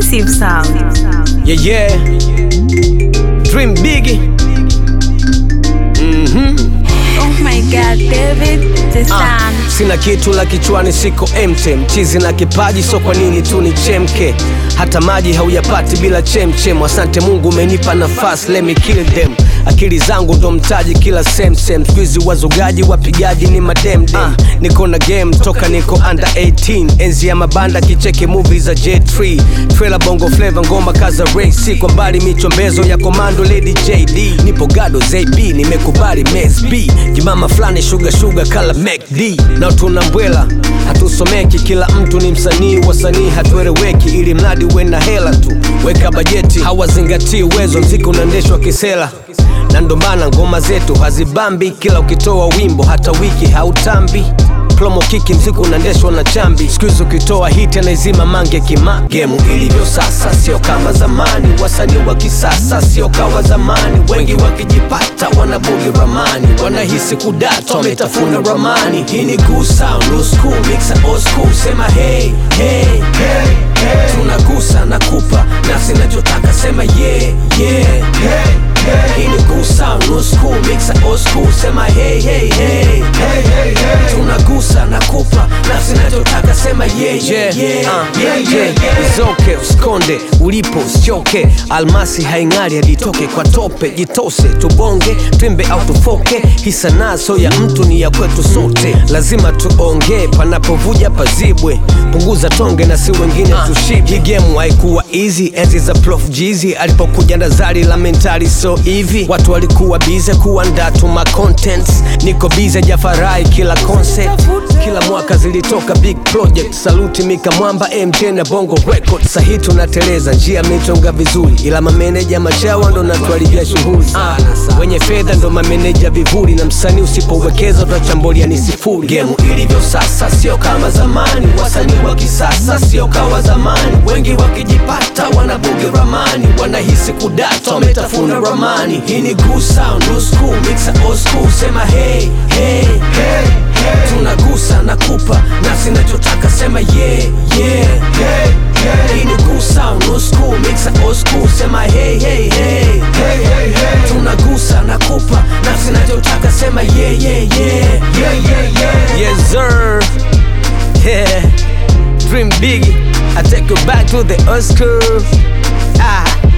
exclusive sound. Yeah, yeah. Dream big. Oh my god, David, the Ah, sun. sina kitu la kichwani, siko empty. Mchizi na kipaji, so kwa nini tu ni chemke? Hata maji hauyapati bila chemchem. Asante Mungu umenipa nafasi, let me kill them. Akili zangu ndo mtaji kila sem sem. Squeezy wazugaji wapigaji ni mademdem. Ah, niko na game toka niko under 18. Enzi ya mabanda kicheki movie za J3. Trailer bongo flavor ngoma kaza race. Kwa mbali michombezo ya komando Lady JD. Nipo gado ZB nimekubali Mez B. Jimama fulani sugar sugar kala MacD. Na tuna mbwela hatusomeki, kila mtu ni msanii, wasanii hatueleweki, ili mradi uwe na hela tu. Weka bajeti, hawazingatii uwezo, mziki unaendeshwa kisela na ndo maana ngoma zetu hazibambi, kila ukitoa wimbo hata wiki hautambi promo kiki mziki unaendeshwa na chambi skuizi ukitoa hiti anaizima mange kima gemu ilivyo sasa sio kama zamani wasanii wa kisasa sio kawa zamani wengi wakijipata wanabugi ramani wanahisi kudata wametafuna ramani hii ni good sound new school mixa old school sema hey, hey, hey, hey. tunagusa na kupa nafsi nachotaka sema yeah, yeah, hey. Hii ni good sound, new school, mixa old school, sema hey, hey, hey, hey, hey, hey. Tunagusa na kupa nafsi nachotaka sema yeah, yeah, yeah, uh, yeah, yeah, yeah. Izoke usikonde ulipo usichoke, almasi haing'ari hadi itoke kwa tope, jitose tubonge twimbe au tufoke, hii sanaa so ya mtu ni ya kwetu sote, lazima tuongee panapovuja pazibwe, punguza tonge na si wengine tushibe. Hii game haikuwa easy enzi za Prof Jeezy alipokuja na zari la mentali so hivi watu walikuwa bize kuandaa tu ma contents niko bize jafarai kila concept kila mwaka zilitoka big project saluti mika mwamba mj na bongo record sahi tunateleza njia mitonga vizuri ila mameneja machawa ndo natuharibia shughuli ah, wenye fedha ndo mameneja vivuli na msanii usipowekeza utachambulia ni sifuri gemu ilivyo sasa sio kama zamani wasanii wa kisasa sio kawa zamani wengi wakijipata wanabugi ramani wanahisi kudata wametafuna ramani hii ni good sound new school mixa old school sema hey, hey, hey, hey. tunagusa na kupa nafsi nachotaka sema yeah, yeah, hey, hey. hii ni good sound new school mixa old school sema hey, hey, hey, hey, hey, hey. tunagusa na kupa nafsi nachotaka sema yeah, yeah, yeah, yeah, yeah, yeah. yes sir yeah dream big I take you back to the old school ah